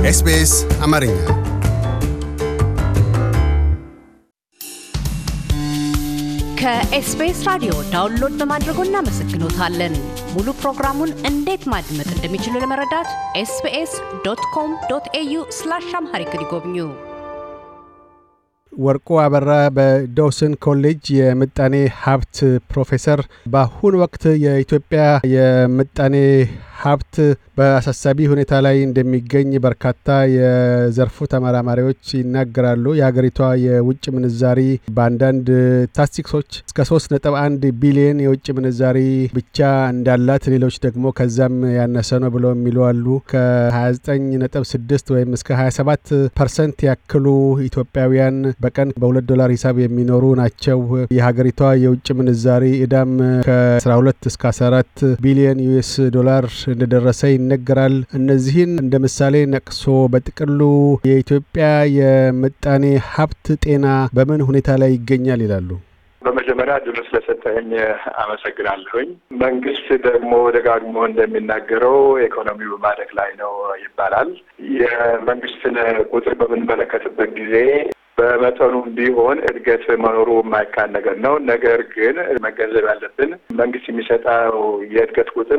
ኤስቢኤስ አማርኛ ከኤስቢኤስ ራዲዮ ዳውንሎድ በማድረጎ እናመሰግኖታለን። ሙሉ ፕሮግራሙን እንዴት ማድመጥ እንደሚችሉ ለመረዳት ኤስቢኤስ ዶት ኮም ዶት ኤዩ ስላሽ አምሃሪክ ይጎብኙ። ወርቁ አበራ በዶውሰን ኮሌጅ የምጣኔ ሀብት ፕሮፌሰር፣ በአሁኑ ወቅት የኢትዮጵያ የምጣኔ ሀብት በአሳሳቢ ሁኔታ ላይ እንደሚገኝ በርካታ የዘርፉ ተመራማሪዎች ይናገራሉ። የሀገሪቷ የውጭ ምንዛሪ በአንዳንድ ስታቲስቲክሶች እስከ ሶስት ነጥብ አንድ ቢሊዮን የውጭ ምንዛሪ ብቻ እንዳላት፣ ሌሎች ደግሞ ከዛም ያነሰ ነው ብለው የሚሉ አሉ። ከ29 ነጥብ ስድስት ወይም እስከ 27 ፐርሰንት ያክሉ ኢትዮጵያውያን በቀን በሁለት ዶላር ሂሳብ የሚኖሩ ናቸው። የሀገሪቷ የውጭ ምንዛሪ እዳም ከ12 እስከ 14 ቢሊዮን ዩኤስ ዶላር እንደደረሰ ይነገራል። እነዚህን እንደ ምሳሌ ነቅሶ በጥቅሉ የኢትዮጵያ የምጣኔ ሀብት ጤና በምን ሁኔታ ላይ ይገኛል ይላሉ? በመጀመሪያ ድሉ ስለሰጠኝ አመሰግናለሁኝ። መንግስት ደግሞ ደጋግሞ እንደሚናገረው ኢኮኖሚው በማደግ ላይ ነው ይባላል። የመንግስትን ቁጥር በምንመለከትበት ጊዜ በመጠኑም ቢሆን እድገት መኖሩ የማይካድ ነገር ነው። ነገር ግን መገንዘብ ያለብን መንግስት የሚሰጠው የእድገት ቁጥር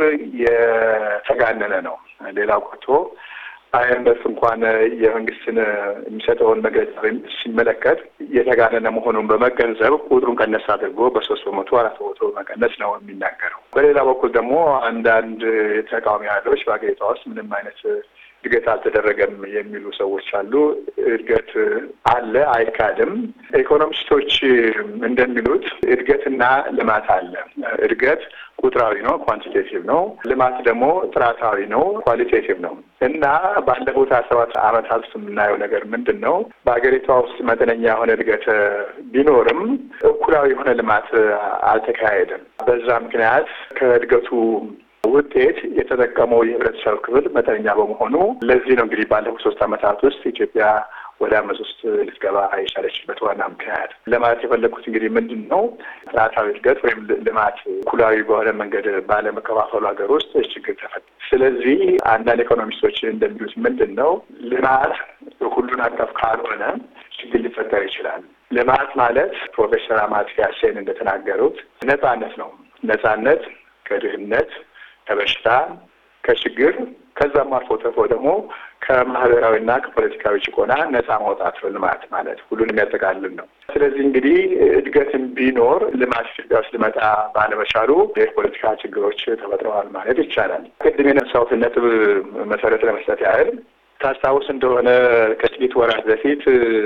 የተጋነነ ነው። ሌላው ቀርቶ አይኤምኤፍ እንኳን የመንግስትን የሚሰጠውን መግለጫ ሲመለከት የተጋነነ መሆኑን በመገንዘብ ቁጥሩን ቀነስ አድርጎ በሶስት በመቶ አራት በመቶ መቀነስ ነው የሚናገረው። በሌላ በኩል ደግሞ አንዳንድ ተቃዋሚ ኃይሎች በሀገሪቷ ውስጥ ምንም አይነት እድገት አልተደረገም የሚሉ ሰዎች አሉ። እድገት አለ፣ አይካድም። ኢኮኖሚስቶች እንደሚሉት እድገትና ልማት አለ። እድገት ቁጥራዊ ነው፣ ኳንቲቴቲቭ ነው። ልማት ደግሞ ጥራታዊ ነው፣ ኳሊቴቲቭ ነው። እና ባለፉት ሀያ ሰባት ዓመታት ውስጥ የምናየው ነገር ምንድን ነው? በሀገሪቷ ውስጥ መጠነኛ የሆነ እድገት ቢኖርም እኩላዊ የሆነ ልማት አልተካሄደም። በዛ ምክንያት ከእድገቱ ውጤት የተጠቀመው የህብረተሰብ ክፍል መጠነኛ በመሆኑ ለዚህ ነው እንግዲህ ባለፉት ሶስት ዓመታት ውስጥ ኢትዮጵያ ወደ አመት ውስጥ ልትገባ የቻለችበት ዋና ምክንያት ለማለት የፈለግኩት እንግዲህ ምንድን ነው ጥራታዊ እድገት ወይም ልማት እኩላዊ በሆነ መንገድ ባለመከፋፈሉ ሀገር ውስጥ ችግር ተፈጠረ። ስለዚህ አንዳንድ ኢኮኖሚስቶች እንደሚሉት ምንድን ነው ልማት ሁሉን አቀፍ ካልሆነ ችግር ሊፈጠር ይችላል። ልማት ማለት ፕሮፌሰር አማትያ ሴን እንደተናገሩት ነጻነት ነው። ነጻነት ከድህነት ከበሽታ ከችግር ከዛም አልፎ ተርፎ ደግሞ ከማህበራዊና ከፖለቲካዊ ጭቆና ነጻ ማውጣት ነው ልማት ማለት ሁሉን የሚያጠቃልል ነው። ስለዚህ እንግዲህ እድገትን ቢኖር ልማት ኢትዮጵያ ውስጥ ሊመጣ ባለመቻሉ የፖለቲካ ችግሮች ተፈጥረዋል ማለት ይቻላል። ቅድም የነሳሁትን ነጥብ መሰረት ለመስጠት ያህል ታስታውስ እንደሆነ ከጥቂት ወራት በፊት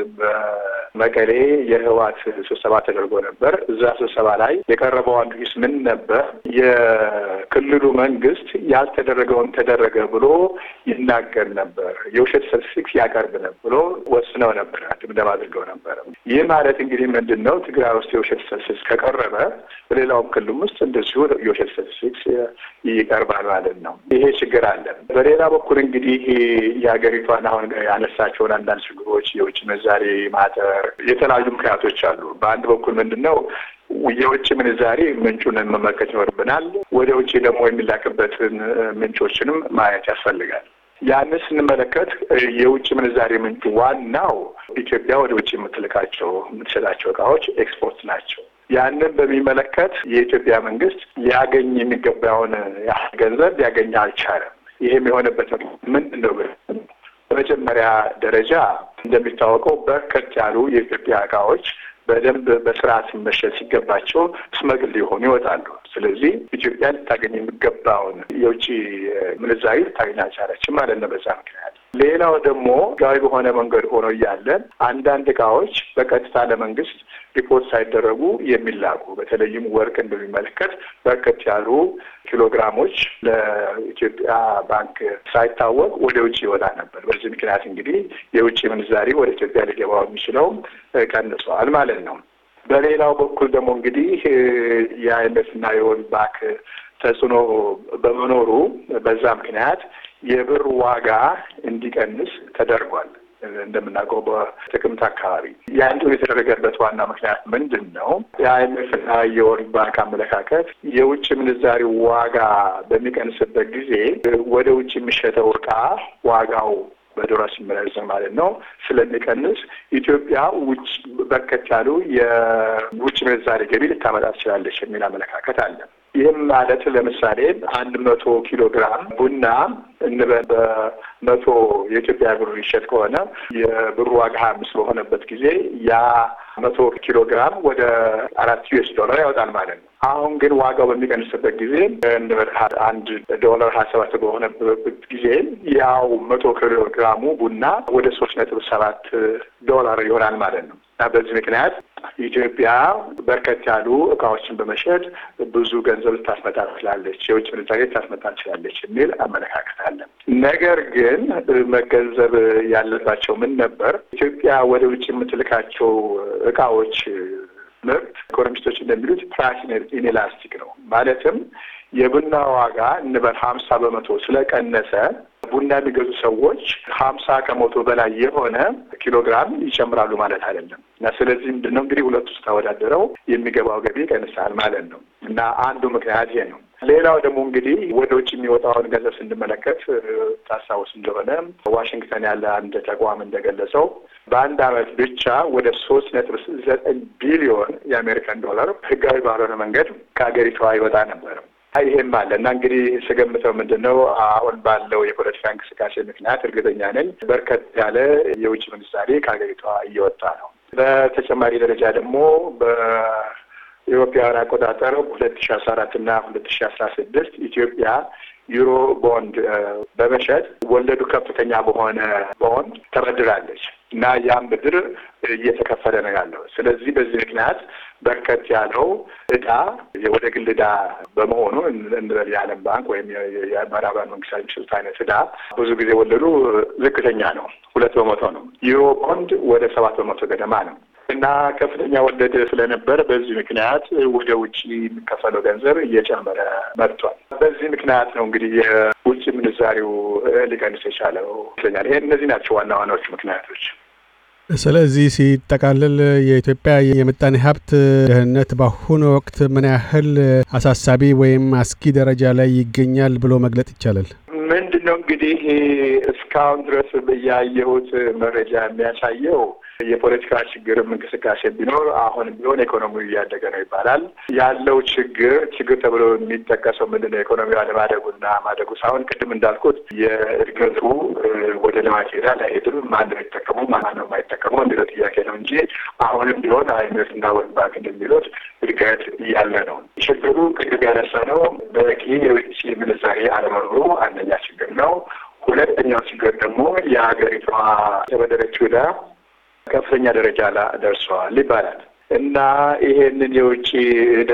በመቀሌ የህወሓት ስብሰባ ተደርጎ ነበር። እዛ ስብሰባ ላይ የቀረበው አንዱ ሂስ ምን ነበር? የክልሉ መንግስት ያልተደረገውን ተደረገ ብሎ ይናገር ነበር፣ የውሸት ስታቲስቲክስ ያቀርብ ነበር ብሎ ወስነው ነበር፣ ድምደማ አድርገው ነበር። ይህ ማለት እንግዲህ ምንድን ነው? ትግራይ ውስጥ የውሸት ስታቲስቲክስ ከቀረበ በሌላውም ክልል ውስጥ እንደዚሁ የውሸት ስታቲስቲክስ ይቀርባል ማለት ነው። ይሄ ችግር አለ። በሌላ በኩል እንግዲህ የሀገሪቷን አሁን ያነሳቸውን አንዳንድ ችግሮች የውጭ ምንዛሬ ማጠር፣ የተለያዩ ምክንያቶች አሉ። በአንድ በኩል ምንድን ነው የውጭ ምንዛሬ ምንጩን መመልከት ይኖርብናል። ወደ ውጭ ደግሞ የሚላክበትን ምንጮችንም ማየት ያስፈልጋል። ያንን ስንመለከት የውጭ ምንዛሬ ምንጩ ዋናው ኢትዮጵያ ወደ ውጭ የምትልካቸው የምትሸጣቸው እቃዎች ኤክስፖርት ናቸው። ያንን በሚመለከት የኢትዮጵያ መንግስት ሊያገኝ የሚገባውን ያህል ገንዘብ ሊያገኝ አልቻለም። ይህም የሆነበት ምንድን ነው? በመጀመሪያ ደረጃ እንደሚታወቀው በርከት ያሉ የኢትዮጵያ እቃዎች በደንብ በስርዓት መሸጥ ሲገባቸው ስመግል ሊሆኑ ይወጣሉ። ስለዚህ ኢትዮጵያ ልታገኝ የሚገባውን የውጭ ምንዛሪ ልታገኝ አልቻለችም ማለት ነው። በዛ ምክንያት ሌላው ደግሞ ህጋዊ በሆነ መንገድ ሆኖ እያለ አንዳንድ እቃዎች በቀጥታ ለመንግስት ሪፖርት ሳይደረጉ የሚላኩ በተለይም ወርቅን በሚመለከት በርከት ያሉ ኪሎግራሞች ለኢትዮጵያ ባንክ ሳይታወቅ ወደ ውጭ ይወጣ ነበር። በዚህ ምክንያት እንግዲህ የውጭ ምንዛሪ ወደ ኢትዮጵያ ሊገባው የሚችለው ቀንሷል ማለት ነው። በሌላው በኩል ደግሞ እንግዲህ የአይኤምኤፍ እና የወርልድ ባንክ ተጽዕኖ በመኖሩ በዛ ምክንያት የብር ዋጋ እንዲቀንስ ተደርጓል። እንደምናውቀው በጥቅምት አካባቢ ያን የተደረገበት ዋና ምክንያት ምንድን ነው? የአይኤምኤፍና የወርልድ ባንክ አመለካከት የውጭ ምንዛሪ ዋጋ በሚቀንስበት ጊዜ ወደ ውጭ የሚሸጠው እቃ ዋጋው በዶላር ሲመነዘር ማለት ነው ስለሚቀንስ ኢትዮጵያ ውጭ በርከት ያሉ የውጭ ምንዛሬ ገቢ ልታመጣ ትችላለች የሚል አመለካከት አለ። ይህም ማለት ለምሳሌ አንድ መቶ ኪሎ ግራም ቡና እንበል በመቶ የኢትዮጵያ ብር ይሸጥ ከሆነ የብሩ ዋጋ ሀያ አምስት በሆነበት ጊዜ ያ መቶ ኪሎ ግራም ወደ አራት ዩኤስ ዶላር ያወጣል ማለት ነው። አሁን ግን ዋጋው በሚቀንስበት ጊዜ እንበል አንድ ዶላር ሀያ ሰባት በሆነበት ጊዜ ያው መቶ ኪሎ ግራሙ ቡና ወደ ሶስት ነጥብ ሰባት ዶላር ይሆናል ማለት ነው እና በዚህ ምክንያት ኢትዮጵያ በርከት ያሉ እቃዎችን በመሸጥ ብዙ ገንዘብ ልታስመጣ ትችላለች፣ የውጭ ምንዛሬ ልታስመጣ ትችላለች የሚል አመለካከት አለ። ነገር ግን መገንዘብ ያለባቸው ምን ነበር ኢትዮጵያ ወደ ውጭ የምትልካቸው እቃዎች ምርት ኢኮኖሚስቶች እንደሚሉት ፕራይስ ኢንኤላስቲክ ነው። ማለትም የቡና ዋጋ እንበል ሀምሳ በመቶ ስለቀነሰ ቡና የሚገዙ ሰዎች ሀምሳ ከመቶ በላይ የሆነ ኪሎግራም ይጨምራሉ ማለት አይደለም እና ስለዚህ ምንድን ነው እንግዲህ ሁለቱ ስታወዳደረው የሚገባው ገቢ ይቀንሳል ማለት ነው እና አንዱ ምክንያት ይሄ ነው። ሌላው ደግሞ እንግዲህ ወደ ውጭ የሚወጣውን ገንዘብ ስንመለከት ታስታውስ እንደሆነ ዋሽንግተን ያለ አንድ ተቋም እንደገለጸው በአንድ ዓመት ብቻ ወደ ሶስት ነጥብ ዘጠኝ ቢሊዮን የአሜሪካን ዶላር ህጋዊ ባልሆነ መንገድ ከሀገሪቷ ይወጣ ነበር። ይሄም አለ እና እንግዲህ ስገምተው ምንድን ነው አሁን ባለው የፖለቲካ እንቅስቃሴ ምክንያት እርግጠኛ ነኝ በርከት ያለ የውጭ ምንዛሬ ከሀገሪቷ እየወጣ ነው። በተጨማሪ ደረጃ ደግሞ በኢትዮጵያውያን አቆጣጠር ሁለት ሺ አስራ አራት እና ሁለት ሺ አስራ ስድስት ኢትዮጵያ ዩሮ ቦንድ በመሸጥ ወለዱ ከፍተኛ በሆነ ቦንድ ተበድራለች እና ያም ብድር እየተከፈለ ነው ያለው። ስለዚህ በዚህ ምክንያት በርከት ያለው እዳ ወደ ግል እዳ በመሆኑ እንበል የዓለም ባንክ ወይም የምዕራባውያን መንግስታት የሚሰጡት አይነት እዳ ብዙ ጊዜ ወለዱ ዝቅተኛ ነው፣ ሁለት በመቶ ነው። ዩሮ ቦንድ ወደ ሰባት በመቶ ገደማ ነው እና ከፍተኛ ወለድ ስለነበር በዚህ ምክንያት ወደ ውጭ የሚከፈለው ገንዘብ እየጨመረ መጥቷል። በዚህ ምክንያት ነው እንግዲህ የውጭ ምንዛሪው ሊቀንስ የቻለው ይመስለኛል። ይሄ እነዚህ ናቸው ዋና ዋናዎቹ ምክንያቶች። ስለዚህ ሲጠቃልል የኢትዮጵያ የምጣኔ ሀብት ደህንነት በአሁኑ ወቅት ምን ያህል አሳሳቢ ወይም አስጊ ደረጃ ላይ ይገኛል ብሎ መግለጥ ይቻላል? ምንድን ነው እንግዲህ እስካሁን ድረስ ያየሁት መረጃ የሚያሳየው የፖለቲካ ችግርም እንቅስቃሴ ቢኖር አሁን ቢሆን ኢኮኖሚው እያደገ ነው ይባላል። ያለው ችግር ችግር ተብሎ የሚጠቀሰው ምንድን ነው? ኢኮኖሚ አለማደጉና ማደጉ ሳይሆን ቅድም እንዳልኩት የእድገቱ ወደ ልማት ይሄዳል አይሄድም፣ ማን ነው የሚጠቀመው ማን ነው የማይጠቀመው የሚለው ጥያቄ ነው እንጂ አሁንም ቢሆን አይነት እና ወርልድ ባንክ እንደሚሉት እድገት እያለ ነው። ችግሩ ቅድም ያነሳ ነው በቂ የውጭ ምንዛሬ አለመኖሩ አንደኛ ችግር ነው። ሁለተኛው ችግር ደግሞ የሀገሪቷ የተበደረችው ዕዳ ከፍተኛ ደረጃ ላይ ደርሰዋል ይባላል እና ይሄንን የውጭ ዕዳ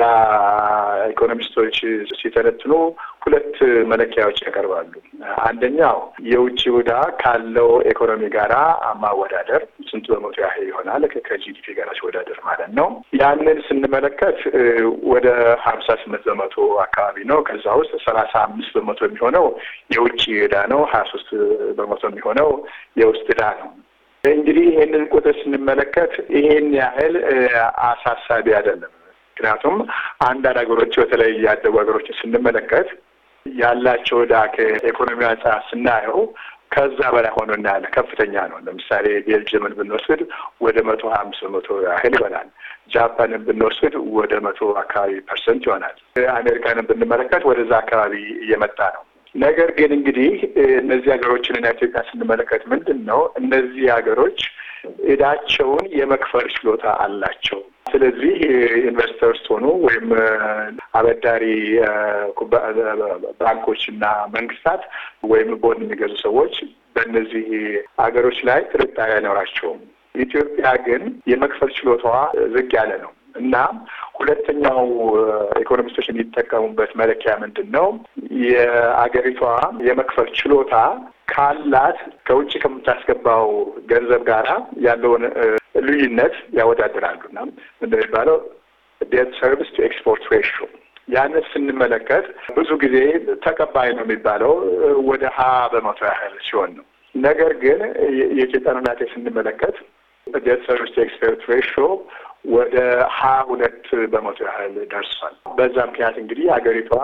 ኢኮኖሚስቶች ሲተነትኑ ሁለት መለኪያዎች ያቀርባሉ። አንደኛው የውጭ ዕዳ ካለው ኢኮኖሚ ጋራ ማወዳደር ስንት በመቶ ያህል ይሆናል ከጂዲፒ ጋር ሲወዳደር ማለት ነው። ያንን ስንመለከት ወደ ሀምሳ ስምንት በመቶ አካባቢ ነው። ከዛ ውስጥ ሰላሳ አምስት በመቶ የሚሆነው የውጭ ዕዳ ነው። ሀያ ሶስት በመቶ የሚሆነው የውስጥ ዕዳ ነው። እንግዲህ ይህንን ቁጥር ስንመለከት ይሄን ያህል አሳሳቢ አይደለም። ምክንያቱም አንዳንድ ሀገሮች በተለይ ያደጉ ሀገሮችን ስንመለከት ያላቸው ዕዳ ከኢኮኖሚ አንጻር ስናየው ከዛ በላይ ሆኖ እናያለን። ከፍተኛ ነው። ለምሳሌ ቤልጅየምን ብንወስድ ወደ መቶ ሀያ አምስት በመቶ ያህል ይሆናል። ጃፓንን ብንወስድ ወደ መቶ አካባቢ ፐርሰንት ይሆናል። አሜሪካንን ብንመለከት ወደዛ አካባቢ እየመጣ ነው። ነገር ግን እንግዲህ እነዚህ ሀገሮችንና ኢትዮጵያ ስንመለከት ምንድን ነው እነዚህ ሀገሮች ዕዳቸውን የመክፈል ችሎታ አላቸው። ስለዚህ ኢንቨስተርስ ሆኑ ወይም አበዳሪ ባንኮችና መንግስታት ወይም ቦንድ የሚገዙ ሰዎች በእነዚህ ሀገሮች ላይ ጥርጣሬ አይኖራቸውም። ኢትዮጵያ ግን የመክፈል ችሎታዋ ዝቅ ያለ ነው እና ሁለተኛው ኢኮኖሚስቶች የሚጠቀሙበት መለኪያ ምንድን ነው? የአገሪቷ የመክፈል ችሎታ ካላት ከውጭ ከምታስገባው ገንዘብ ጋራ ያለውን ልዩነት ያወዳድራሉ እና ምንድን ነው የሚባለው ዴት ሰርቪስ ቱ ኤክስፖርት ሬሽዮ ያንን ስንመለከት ብዙ ጊዜ ተቀባይ ነው የሚባለው ወደ ሀያ በመቶ ያህል ሲሆን ነው። ነገር ግን የኢትዮጵያን ሁኔታ ስንመለከት ዴት ሰርቪስ ቱ ኤክስፖርት ሬሽዮ ወደ ሀያ ሁለት በመቶ ያህል ደርሷል። በዛ ምክንያት እንግዲህ ሀገሪቷ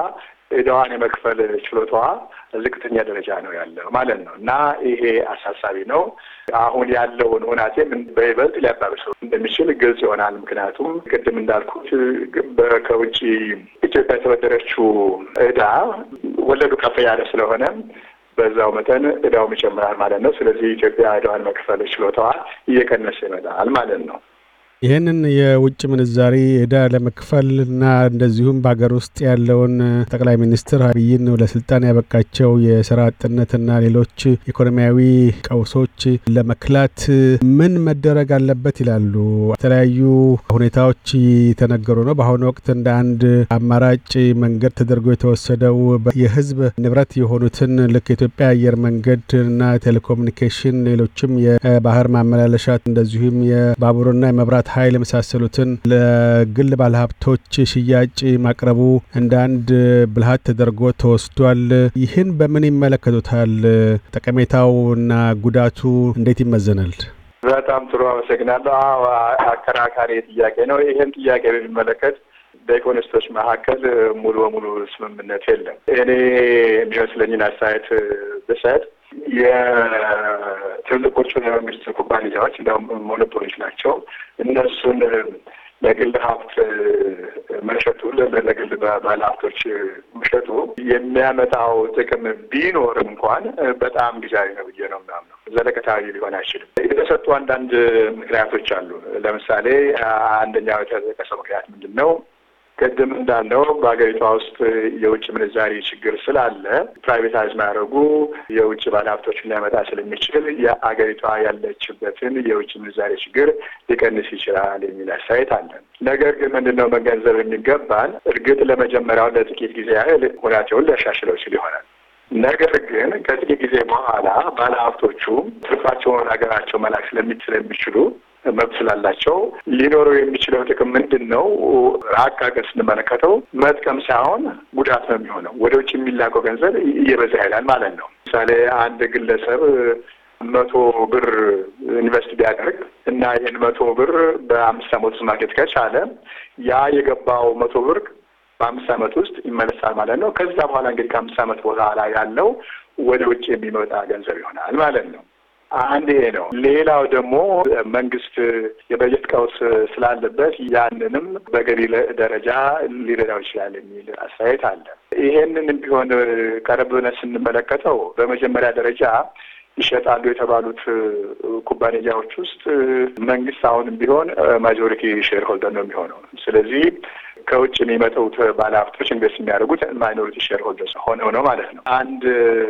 ዕዳዋን የመክፈል ችሎታዋ ዝቅተኛ ደረጃ ነው ያለው ማለት ነው እና ይሄ አሳሳቢ ነው። አሁን ያለውን ሁናቴም በይበልጥ ሊያባብሰው እንደሚችል ግልጽ ይሆናል። ምክንያቱም ቅድም እንዳልኩት ከውጭ ኢትዮጵያ የተበደረችው ዕዳ ወለዱ ከፍ ያለ ስለሆነ በዛው መጠን ዕዳውም ይጨምራል ማለት ነው። ስለዚህ ኢትዮጵያ ዕዳዋን መክፈል ችሎታዋ እየቀነሰ ይመጣል ማለት ነው። ይህንን የውጭ ምንዛሪ ዕዳ ለመክፈል እና እንደዚሁም በሀገር ውስጥ ያለውን ጠቅላይ ሚኒስትር አብይን ለስልጣን ያበቃቸው የስራ አጥነትና ሌሎች ኢኮኖሚያዊ ቀውሶች ለመክላት ምን መደረግ አለበት ይላሉ? የተለያዩ ሁኔታዎች የተነገሩ ነው። በአሁኑ ወቅት እንደ አንድ አማራጭ መንገድ ተደርጎ የተወሰደው የህዝብ ንብረት የሆኑትን ልክ የኢትዮጵያ አየር መንገድ እና ቴሌኮሙኒኬሽን፣ ሌሎችም የባህር ማመላለሻ እንደዚሁም የባቡርና የመብራት ኃይል የመሳሰሉትን ለግል ባለሀብቶች ሽያጭ ማቅረቡ እንደ አንድ ብልሃት ተደርጎ ተወስዷል። ይህን በምን ይመለከቱታል? ጠቀሜታው እና ጉዳቱ እንዴት ይመዘናል? በጣም ጥሩ አመሰግናለሁ። አዎ አከራካሪ ጥያቄ ነው። ይህን ጥያቄ በሚመለከት በኢኮኖሚስቶች መካከል ሙሉ በሙሉ ስምምነት የለም። እኔ የሚመስለኝን አስተያየት ብሰጥ የትልቆቹን የመንግስት ኩባንያዎች እንዲሁም ሞኖፖሊዎች ናቸው። እነሱን ለግል ሀብት መሸጡ ለግል ባለ ሀብቶች መሸጡ የሚያመጣው ጥቅም ቢኖር እንኳን በጣም ጊዜያዊ ነው ብዬ ነው ምናምነው። ዘለቀታዊ ሊሆን አይችልም። የተሰጡ አንዳንድ ምክንያቶች አሉ። ለምሳሌ አንደኛው የተጠቀሰው ምክንያት ምንድን ነው? ቅድም እንዳልነው በሀገሪቷ ውስጥ የውጭ ምንዛሪ ችግር ስላለ ፕራይቬታይዝ ማድረጉ የውጭ ባለሀብቶችን ሊያመጣ ስለሚችል የአገሪቷ ያለችበትን የውጭ ምንዛሪ ችግር ሊቀንስ ይችላል የሚል አስተያየት አለን። ነገር ግን ምንድን ነው መገንዘብ የሚገባን እርግጥ ለመጀመሪያው ለጥቂት ጊዜ ያህል ሁኔታውን ሊያሻሽለው ይችል ይሆናል። ነገር ግን ከጥቂት ጊዜ በኋላ ባለሀብቶቹ ትርፋቸውን ሀገራቸው መላክ ስለሚችሉ መብት ስላላቸው ሊኖረው የሚችለው ጥቅም ምንድን ነው? ራቅ አድርገን ስንመለከተው መጥቀም ሳይሆን ጉዳት ነው የሚሆነው። ወደ ውጭ የሚላከው ገንዘብ እየበዛ ይሄዳል ማለት ነው። ምሳሌ አንድ ግለሰብ መቶ ብር ኢንቨስት ቢያደርግ እና ይህን መቶ ብር በአምስት ዓመት ውስጥ ማግኘት ከቻለ ያ የገባው መቶ ብር በአምስት ዓመት ውስጥ ይመለሳል ማለት ነው። ከዛ በኋላ እንግዲህ ከአምስት ዓመት በኋላ ያለው ወደ ውጭ የሚመጣ ገንዘብ ይሆናል ማለት ነው። አንድ ይሄ ነው። ሌላው ደግሞ መንግስት የበጀት ቀውስ ስላለበት ያንንም በገቢ ደረጃ ሊረዳው ይችላል የሚል አስተያየት አለ። ይሄንንም ቢሆን ቀረብ ብለን ስንመለከተው በመጀመሪያ ደረጃ ይሸጣሉ የተባሉት ኩባንያዎች ውስጥ መንግስት አሁንም ቢሆን ማጆሪቲ ሼር ሆልደር ነው የሚሆነው። ስለዚህ ከውጭ የሚመጡት ባለሀብቶች ኢንቨስት የሚያደርጉት ማይኖሪቲ ሼር ሆልደርስ ሆነው ነው ማለት ነው። አንድ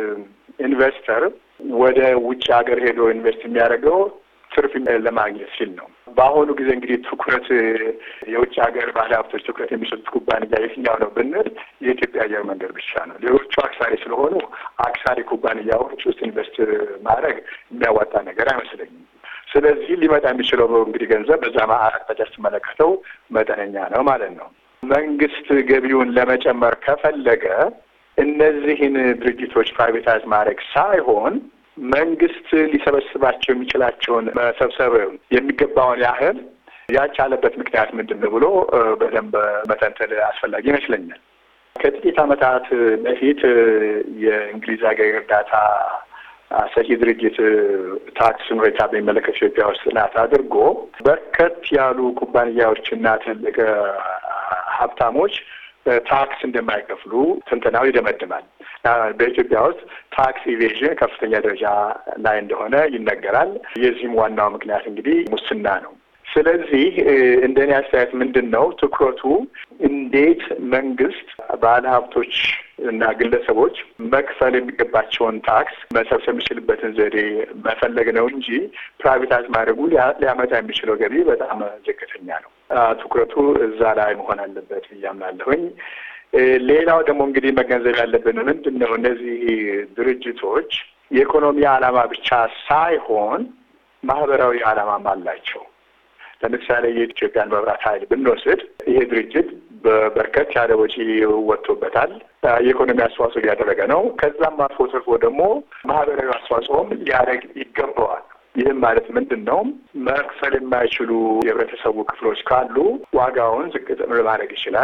ኢንቨስተር ወደ ውጭ ሀገር ሄዶ ኢንቨስት የሚያደርገው ትርፍ ለማግኘት ሲል ነው። በአሁኑ ጊዜ እንግዲህ ትኩረት የውጭ ሀገር ባለሀብቶች ትኩረት የሚሰጡት ኩባንያ የትኛው ነው ብንል የኢትዮጵያ አየር መንገድ ብቻ ነው። ሌሎቹ አክሳሪ ስለሆኑ አክሳሪ ኩባንያዎች ውስጥ ኢንቨስት ማድረግ የሚያዋጣ ነገር አይመስለኝም። ስለዚህ ሊመጣ የሚችለው እንግዲህ ገንዘብ በዛ አቅጣጫ ስትመለከተው መጠነኛ ነው ማለት ነው። መንግስት ገቢውን ለመጨመር ከፈለገ እነዚህን ድርጅቶች ፕራይቬታይዝ ማድረግ ሳይሆን መንግስት ሊሰበስባቸው የሚችላቸውን መሰብሰብ የሚገባውን ያህል ያልቻለበት ምክንያት ምንድን ነው ብሎ በደንብ መተንተን አስፈላጊ ይመስለኛል። ከጥቂት ዓመታት በፊት የእንግሊዝ ሀገር እርዳታ ሰጪ ድርጅት ታክስን ሁኔታ በሚመለከት ኢትዮጵያ ውስጥ ጥናት አድርጎ በርከት ያሉ ኩባንያዎችና ትልቅ ሀብታሞች ታክስ እንደማይከፍሉ ትንተናው ይደመድማል። በኢትዮጵያ ውስጥ ታክስ ኢቬዥን ከፍተኛ ደረጃ ላይ እንደሆነ ይነገራል። የዚህም ዋናው ምክንያት እንግዲህ ሙስና ነው። ስለዚህ እንደኔ አስተያየት ምንድን ነው ትኩረቱ እንዴት መንግስት ባለሀብቶች እና ግለሰቦች መክፈል የሚገባቸውን ታክስ መሰብሰብ የሚችልበትን ዘዴ መፈለግ ነው እንጂ ፕራይቬታይዝ ማድረጉ ሊያመጣ የሚችለው ገቢ በጣም ዝቅተኛ ነው። ትኩረቱ እዛ ላይ መሆን አለበት ብዬ አምናለሁኝ። ሌላው ደግሞ እንግዲህ መገንዘብ ያለብን ምንድን ነው እነዚህ ድርጅቶች የኢኮኖሚ ዓላማ ብቻ ሳይሆን ማህበራዊ ዓላማም አላቸው። ለምሳሌ የኢትዮጵያን መብራት ኃይል ብንወስድ ይሄ ድርጅት በበርከት ያለ ወጪ ወጥቶበታል። የኢኮኖሚ አስተዋጽኦ እያደረገ ነው። ከዛም አልፎ ተርፎ ደግሞ ማህበራዊ አስተዋጽኦም ሊያደርግ ይገባዋል። ይህም ማለት ምንድን ነው? መክፈል የማይችሉ የህብረተሰቡ ክፍሎች ካሉ ዋጋውን ዝቅ ማድረግ ይችላል።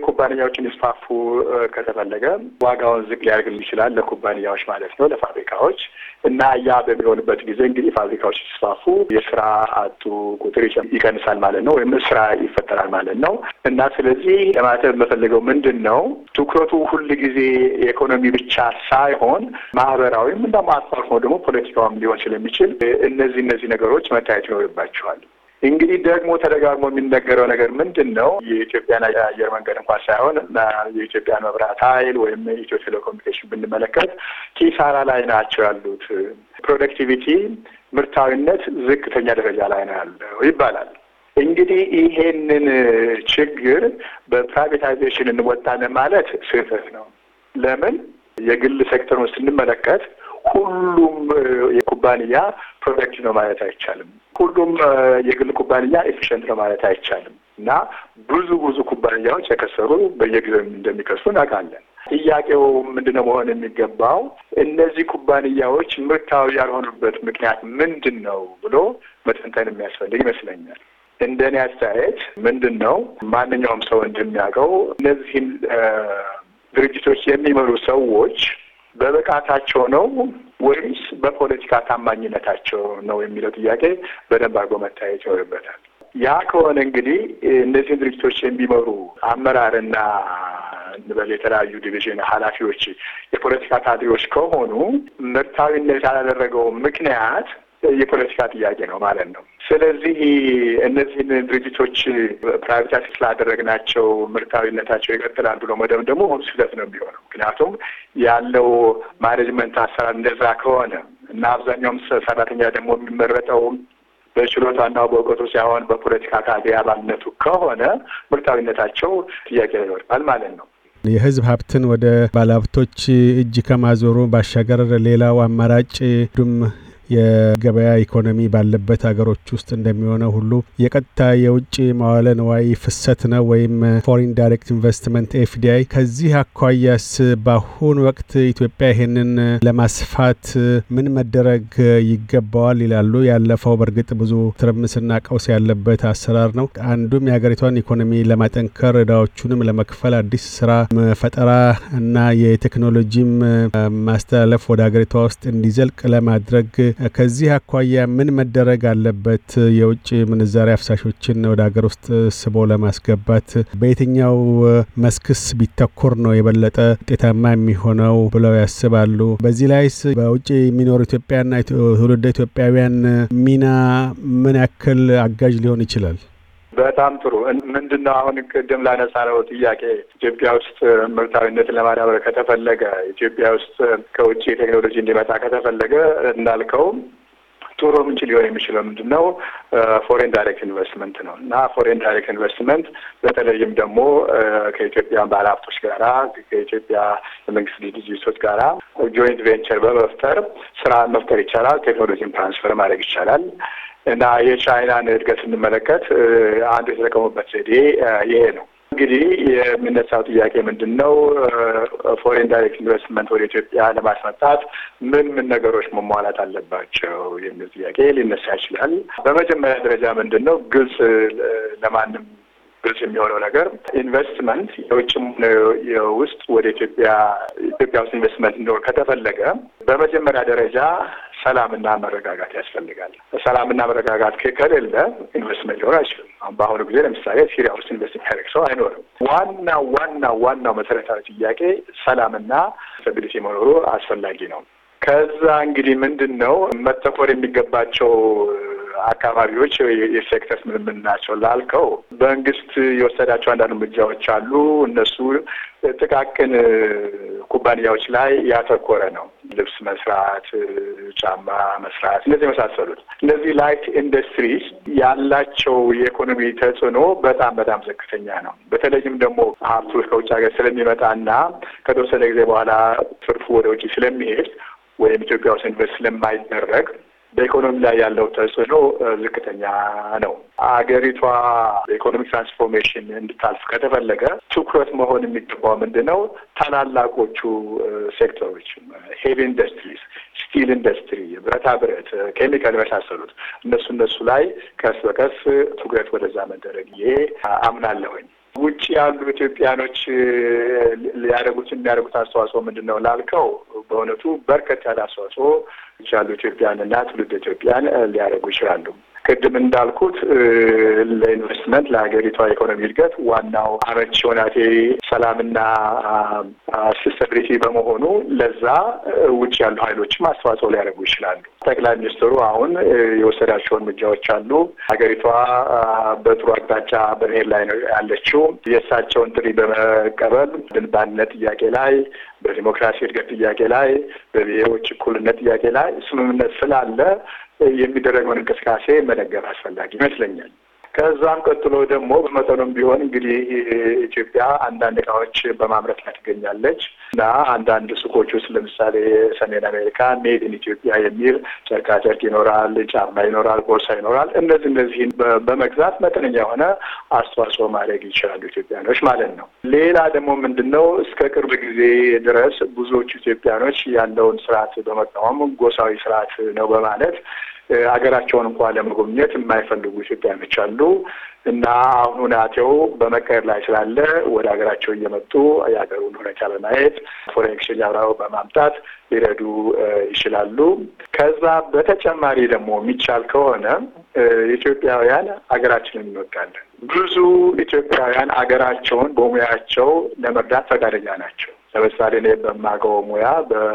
ኩባንያዎች እንዲስፋፉ ከተፈለገ ዋጋውን ዝቅ ሊያደርግ ይችላል፣ ለኩባንያዎች ማለት ነው፣ ለፋብሪካዎች እና ያ በሚሆንበት ጊዜ እንግዲህ ፋብሪካዎች ሲስፋፉ የስራ አጡ ቁጥር ይቀንሳል ማለት ነው፣ ወይም ስራ ይፈጠራል ማለት ነው። እና ስለዚህ ለማለት የምፈልገው ምንድን ነው ትኩረቱ ሁል ጊዜ የኢኮኖሚ ብቻ ሳይሆን ማህበራዊም እንደሞ አልፎ አልፎ ደግሞ ፖለቲካውም ሊሆን ስለሚችል እነዚህ እነዚህ ነገሮች መታየት ይኖርባቸዋል። እንግዲህ ደግሞ ተደጋግሞ የሚነገረው ነገር ምንድን ነው? የኢትዮጵያን አየር መንገድ እንኳን ሳይሆን የኢትዮጵያን መብራት ኃይል ወይም የኢትዮ ቴሌኮሙኒኬሽን ብንመለከት ኪሳራ ላይ ናቸው ያሉት። ፕሮደክቲቪቲ ምርታዊነት ዝቅተኛ ደረጃ ላይ ነው ያለው ይባላል። እንግዲህ ይሄንን ችግር በፕራይቬታይዜሽን እንወጣለን ማለት ስህተት ነው። ለምን? የግል ሴክተሩን ስንመለከት ሁሉም የኩባንያ ፕሮደክት ነው ማለት አይቻልም። ሁሉም የግል ኩባንያ ኤፊሽንት ነው ማለት አይቻልም እና ብዙ ብዙ ኩባንያዎች የከሰሩ በየጊዜው እንደሚከሱ እናውቃለን። ጥያቄው ምንድነው መሆን የሚገባው? እነዚህ ኩባንያዎች ምርታዊ ያልሆኑበት ምክንያት ምንድን ነው ብሎ መተንተን የሚያስፈልግ ይመስለኛል። እንደ እኔ አስተያየት ምንድን ነው ማንኛውም ሰው እንደሚያውቀው እነዚህን ድርጅቶች የሚመሩ ሰዎች በብቃታቸው ነው ወይስ በፖለቲካ ታማኝነታቸው ነው የሚለው ጥያቄ በደንብ አድርጎ መታየት ይኖርበታል። ያ ከሆነ እንግዲህ እነዚህን ድርጅቶች የሚመሩ አመራርና እንበል የተለያዩ ዲቪዥን ኃላፊዎች የፖለቲካ ካድሬዎች ከሆኑ ምርታዊነት ያላደረገው ምክንያት የፖለቲካ ጥያቄ ነው ማለት ነው። ስለዚህ እነዚህን ድርጅቶች ፕራይቬታይዝ ስላደረግናቸው ምርታዊነታቸው ይቀጥላል ብሎ መደምደሙ ስህተት ነው የሚሆነው። ምክንያቱም ያለው ማኔጅመንት አሰራር እንደዛ ከሆነ እና አብዛኛውም ሰራተኛ ደግሞ የሚመረጠው በችሎታና በእውቀቱ ሳይሆን በፖለቲካ ካድሬ አባልነቱ ከሆነ ምርታዊነታቸው ጥያቄ ይወድቃል ማለት ነው። የሕዝብ ሀብትን ወደ ባለሀብቶች እጅ ከማዞሩ ባሻገር ሌላው አማራጭ ዱም የገበያ ኢኮኖሚ ባለበት ሀገሮች ውስጥ እንደሚሆነው ሁሉ የቀጥታ የውጭ መዋለ ንዋይ ፍሰት ነው ወይም ፎሪን ዳይሬክት ኢንቨስትመንት ኤፍዲአይ። ከዚህ አኳያስ በአሁኑ ወቅት ኢትዮጵያ ይሄንን ለማስፋት ምን መደረግ ይገባዋል ይላሉ? ያለፈው በእርግጥ ብዙ ትርምስና ቀውስ ያለበት አሰራር ነው። አንዱም የሀገሪቷን ኢኮኖሚ ለማጠንከር እዳዎቹንም ለመክፈል አዲስ ስራ ፈጠራ እና የቴክኖሎጂም ማስተላለፍ ወደ ሀገሪቷ ውስጥ እንዲዘልቅ ለማድረግ ከዚህ አኳያ ምን መደረግ አለበት? የውጭ ምንዛሪ አፍሳሾችን ወደ ሀገር ውስጥ ስቦ ለማስገባት በየትኛው መስክስ ቢተኮር ነው የበለጠ ውጤታማ የሚሆነው ብለው ያስባሉ? በዚህ ላይስ በውጭ የሚኖሩ ኢትዮጵያና ትውልደ ኢትዮጵያውያን ሚና ምን ያክል አጋዥ ሊሆን ይችላል? በጣም ጥሩ። ምንድን ነው አሁን ቅድም ላነሳነው ጥያቄ ኢትዮጵያ ውስጥ ምርታዊነትን ለማዳበር ከተፈለገ ኢትዮጵያ ውስጥ ከውጭ ቴክኖሎጂ እንዲመጣ ከተፈለገ እንዳልከው ጥሩ ምንጭ ሊሆን የሚችለው ምንድን ነው? ፎሬን ዳይሬክት ኢንቨስትመንት ነው እና ፎሬን ዳይሬክት ኢንቨስትመንት በተለይም ደግሞ ከኢትዮጵያ ባለሀብቶች ጋራ ከኢትዮጵያ የመንግስት ድርጅቶች ጋራ ጆይንት ቬንቸር በመፍጠር ስራ መፍጠር ይቻላል። ቴክኖሎጂን ትራንስፈር ማድረግ ይቻላል። እና የቻይናን እድገት ስንመለከት አንዱ የተጠቀሙበት ዘዴ ይሄ ነው። እንግዲህ የሚነሳው ጥያቄ ምንድን ነው? ፎሬን ዳይሬክት ኢንቨስትመንት ወደ ኢትዮጵያ ለማስመጣት ምን ምን ነገሮች መሟላት አለባቸው የሚል ጥያቄ ሊነሳ ይችላል። በመጀመሪያ ደረጃ ምንድን ነው ግልጽ ለማንም ግልጽ የሚሆነው ነገር ኢንቨስትመንት የውጭም የውስጥ ወደ ኢትዮጵያ ኢትዮጵያ ውስጥ ኢንቨስትመንት እንዲኖር ከተፈለገ በመጀመሪያ ደረጃ ሰላምና መረጋጋት ያስፈልጋል። ሰላምና መረጋጋት ከሌለ ኢንቨስትመንት ሊሆን አይችልም። አሁን በአሁኑ ጊዜ ለምሳሌ ሲሪያ ውስጥ ኢንቨስት የሚያደርግ ሰው አይኖርም። ዋና ዋና ዋናው መሰረታዊ ጥያቄ ሰላምና ስታቢሊቲ መኖሩ አስፈላጊ ነው። ከዛ እንግዲህ ምንድን ነው መተኮር የሚገባቸው አካባቢዎች የሴክተርስ ምን ምን ናቸው ላልከው፣ መንግስት የወሰዳቸው አንዳንድ እርምጃዎች አሉ። እነሱ ጥቃቅን ኩባንያዎች ላይ ያተኮረ ነው። ልብስ መስራት፣ ጫማ መስራት፣ እነዚህ የመሳሰሉት እነዚህ ላይት ኢንዱስትሪስ ያላቸው የኢኮኖሚ ተጽዕኖ በጣም በጣም ዝቅተኛ ነው። በተለይም ደግሞ ሀብቱ ከውጭ ሀገር ስለሚመጣና ከተወሰነ ጊዜ በኋላ ትርፉ ወደ ውጭ ስለሚሄድ ወይም ኢትዮጵያ ውስጥ ኢንቨስት ስለማይደረግ በኢኮኖሚ ላይ ያለው ተጽዕኖ ዝቅተኛ ነው። አገሪቷ በኢኮኖሚክ ትራንስፎርሜሽን እንድታልፍ ከተፈለገ ትኩረት መሆን የሚገባው ምንድን ነው? ታላላቆቹ ሴክተሮች ሄቪ ኢንዱስትሪስ፣ ስቲል ኢንዱስትሪ፣ ብረታ ብረት፣ ኬሚካል የመሳሰሉት እነሱ እነሱ ላይ ቀስ በቀስ ትኩረት ወደዛ መደረግ ይሄ አምናለሁኝ። ውጭ ያሉ ኢትዮጵያኖች ሊያደርጉት የሚያደርጉት አስተዋጽኦ ምንድን ነው ላልከው፣ በእውነቱ በርከት ያለ አስተዋጽኦ ያሉ ኢትዮጵያንና ትውልድ ኢትዮጵያን ሊያደርጉ ይችላሉ። ቅድም እንዳልኩት ለኢንቨስትመንት ለሀገሪቷ ኢኮኖሚ እድገት ዋናው አመቺ ሆናቴ ሰላምና ስቴቢሊቲ በመሆኑ ለዛ ውጭ ያሉ ኃይሎችም አስተዋጽኦ ሊያደርጉ ይችላሉ። ጠቅላይ ሚኒስትሩ አሁን የወሰዳቸው እርምጃዎች አሉ። ሀገሪቷ በጥሩ አቅጣጫ በመሄድ ላይ ነው ያለችው። የእሳቸውን ጥሪ በመቀበል በአንድነት ጥያቄ ላይ በዲሞክራሲ እድገት ጥያቄ ላይ በብሔሮች እኩልነት ጥያቄ ላይ ስምምነት ስላለ የሚደረገውን እንቅስቃሴ መደገፍ አስፈላጊ ይመስለኛል። ከዛም ቀጥሎ ደግሞ በመጠኑም ቢሆን እንግዲህ ኢትዮጵያ አንዳንድ እቃዎች በማምረት ላይ ትገኛለች እና አንዳንድ ሱቆች ውስጥ ለምሳሌ ሰሜን አሜሪካ ሜድ ኢን ኢትዮጵያ የሚል ጨርቃጨርቅ ይኖራል፣ ጫማ ይኖራል፣ ቦርሳ ይኖራል። እነዚህ እነዚህን በመግዛት መጠነኛ የሆነ አስተዋጽኦ ማድረግ ይችላሉ ኢትዮጵያኖች ማለት ነው። ሌላ ደግሞ ምንድን ነው እስከ ቅርብ ጊዜ ድረስ ብዙዎቹ ኢትዮጵያኖች ያለውን ስርዓት በመቃወም ጎሳዊ ስርዓት ነው በማለት ሀገራቸውን እንኳን ለመጎብኘት የማይፈልጉ ኢትዮጵያኖች አሉ እና አሁን ሁናቴው በመቀየር ላይ ስላለ ወደ ሀገራቸው እየመጡ የሀገሩን ሁኔታ በማየት ፎሬን ኤክስቼንጅ አብረው በማምጣት ሊረዱ ይችላሉ። ከዛ በተጨማሪ ደግሞ የሚቻል ከሆነ ኢትዮጵያውያን ሀገራችንን እንወዳለን። ብዙ ኢትዮጵያውያን ሀገራቸውን በሙያቸው ለመርዳት ፈቃደኛ ናቸው። ለምሳሌ እኔ በማውቀው ሙያ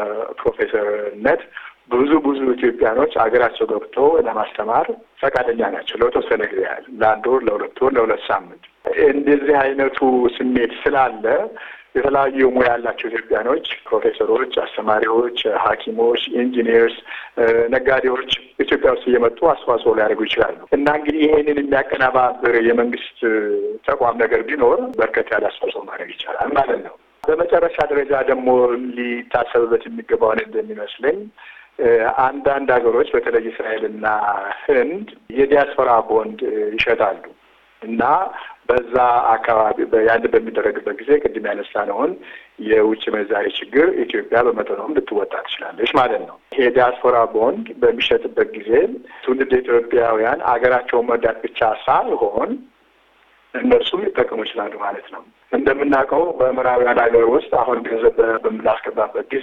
በፕሮፌሰርነት ብዙ ብዙ ኢትዮጵያኖች ሀገራቸው ገብቶ ለማስተማር ፈቃደኛ ናቸው። ለተወሰነ ጊዜ ያህል ለአንድ ወር፣ ለሁለት ወር፣ ለሁለት ሳምንት እንደዚህ አይነቱ ስሜት ስላለ የተለያዩ ሙያ ያላቸው ኢትዮጵያኖች ፕሮፌሰሮች፣ አስተማሪዎች፣ ሐኪሞች፣ ኢንጂኒየርስ፣ ነጋዴዎች ኢትዮጵያ ውስጥ እየመጡ አስተዋጽኦ ሊያደርጉ ይችላሉ እና እንግዲህ ይሄንን የሚያቀናባብር የመንግስት ተቋም ነገር ቢኖር በርከት ያለ አስተዋጽኦ ማድረግ ይቻላል ማለት ነው። በመጨረሻ ደረጃ ደግሞ ሊታሰብበት የሚገባውን እንደሚመስለኝ አንዳንድ ሀገሮች በተለይ እስራኤልና ህንድ የዲያስፖራ ቦንድ ይሸጣሉ እና በዛ አካባቢ ያን በሚደረግበት ጊዜ ቅድም ያነሳነውን የውጭ ምንዛሬ ችግር ኢትዮጵያ በመጠኑም ልትወጣ ትችላለች ማለት ነው። ይሄ ዲያስፖራ ቦንድ በሚሸጥበት ጊዜ ትውልድ ኢትዮጵያውያን አገራቸውን መርዳት ብቻ ሳይሆን እነርሱም ሊጠቀሙ ይችላሉ ማለት ነው። እንደምናውቀው በምዕራባውያን ሀገር ውስጥ አሁን ገንዘብ በምናስገባበት ጊዜ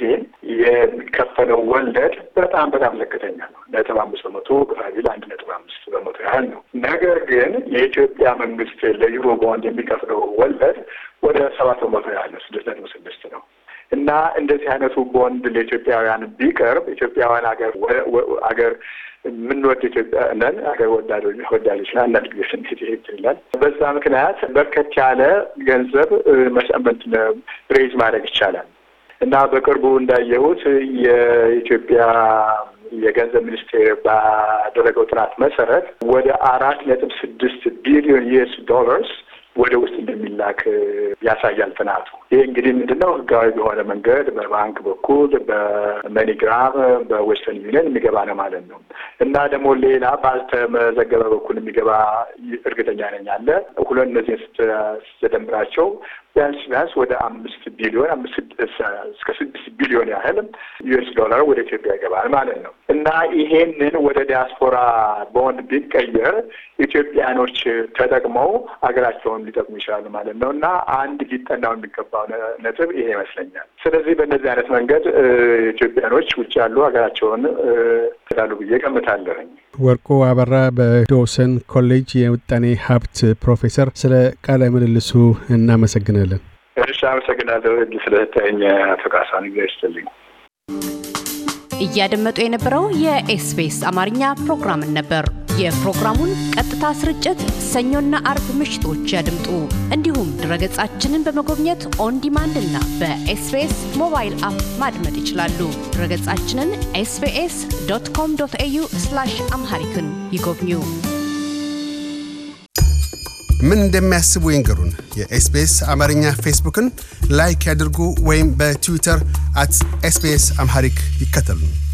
የሚከፈለው ወለድ በጣም በጣም ዝቅተኛ ነው። ነጥብ አምስት በመቶ ብራዚል አንድ ነጥብ አምስት በመቶ ያህል ነው። ነገር ግን የኢትዮጵያ መንግስት ለዩሮ ቦንድ የሚከፍለው ወለድ ወደ ሰባት በመቶ ያህል ነው። ስድስት ነጥብ ስድስት ነው። እና እንደዚህ አይነቱ ቦንድ ለኢትዮጵያውያን ቢቀርብ ኢትዮጵያውያን ሀገር ሀገር የምንወድ ኢትዮጵያ ነን። ሀገር ወዳዶች ወዳዶች ና አንዳንድ ጊዜ ስሜት ይሄድ ይላል። በዛ ምክንያት በርከት ያለ ገንዘብ መሰመት ሬዝ ማድረግ ይቻላል እና በቅርቡ እንዳየሁት የኢትዮጵያ የገንዘብ ሚኒስቴር ባደረገው ጥናት መሰረት ወደ አራት ነጥብ ስድስት ቢሊዮን ዩኤስ ዶላርስ ወደ ውስጥ እንደሚላክ ያሳያል ጥናቱ። ይህ እንግዲህ ምንድን ነው ህጋዊ በሆነ መንገድ በባንክ በኩል በመኒግራም በዌስተርን ዩኒየን የሚገባ ነው ማለት ነው እና ደግሞ ሌላ ባልተመዘገበ በኩል የሚገባ እርግጠኛ ነኝ አለ ሁለት እነዚህን ስትደምራቸው ቢያንስ ቢያንስ ወደ አምስት ቢሊዮን አምስት እስከ ስድስት ቢሊዮን ያህል ዩኤስ ዶላር ወደ ኢትዮጵያ ይገባል ማለት ነው እና ይሄንን ወደ ዲያስፖራ ቦንድ ቢቀየር ኢትዮጵያኖች ተጠቅመው ሀገራቸውን ሊጠቅሙ ይችላሉ ማለት ነው እና አንድ ሊጠናው የሚገባው ነጥብ ይሄ ይመስለኛል። ስለዚህ በእነዚህ አይነት መንገድ ኢትዮጵያኖች ውጭ ያሉ ሀገራቸውን ይላሉ ብዬ ገምታለሁኝ። ወርቁ አበራ በዶውሰን ኮሌጅ የምጣኔ ሀብት ፕሮፌሰር፣ ስለ ቃለ ምልልሱ እናመሰግናለን። እሺ፣ አመሰግናለሁ እድል ስለሰጠኝ አቶ ካሳን ጊዜ ይስጥልኝ። እያደመጡ የነበረው የኤስቢኤስ አማርኛ ፕሮግራምን ነበር። የፕሮግራሙን ቀጥታ ስርጭት ሰኞና አርብ ምሽቶች ያድምጡ። እንዲሁም ድረገጻችንን በመጎብኘት ኦን ዲማንድ እና በኤስቢኤስ ሞባይል አፕ ማድመጥ ይችላሉ። ድረገጻችንን ኤስቢኤስ ዶት ኮም ዶት ኤዩ አምሃሪክን ይጎብኙ። ምን እንደሚያስቡ ይንገሩን። የኤስቢኤስ አማርኛ ፌስቡክን ላይክ ያድርጉ ወይም በትዊተር አት ኤስቢኤስ አምሃሪክ ይከተሉን።